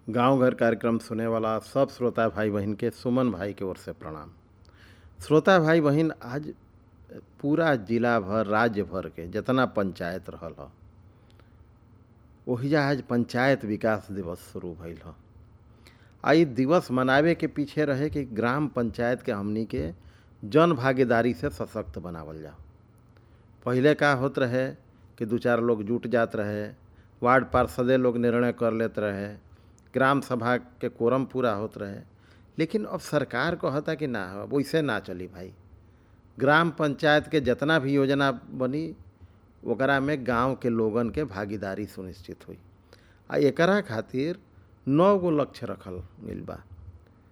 गांव घर कार्यक्रम सुने वाला सब श्रोता भाई बहन के सुमन भाई के ओर से प्रणाम श्रोता भाई बहन आज पूरा जिला भर राज्य भर के जितना पंचायत रहल ह ओहिजा आज पंचायत विकास दिवस शुरू भइल ह आ इ दिवस मनावे के पीछे रहे कि ग्राम पंचायत के हमनी के जन भागीदारी से सशक्त बनावल जाओ पहिले का होत रहे कि दू चार लोग जुट जात रहे वार्ड पार्षदे लोग निर्णय कर लेत रहे ग्राम सभा के कोरम पूरा होत रहे लेकिन अब सरकार कहता कि ना अब वैसे ना चली भाई ग्राम पंचायत के जितना भी योजना बनी ओकरा में गांव के लोगन के भागीदारी सुनिश्चित हुई आ एकरा खातिर नौ गो लक्ष्य रखल गइल बा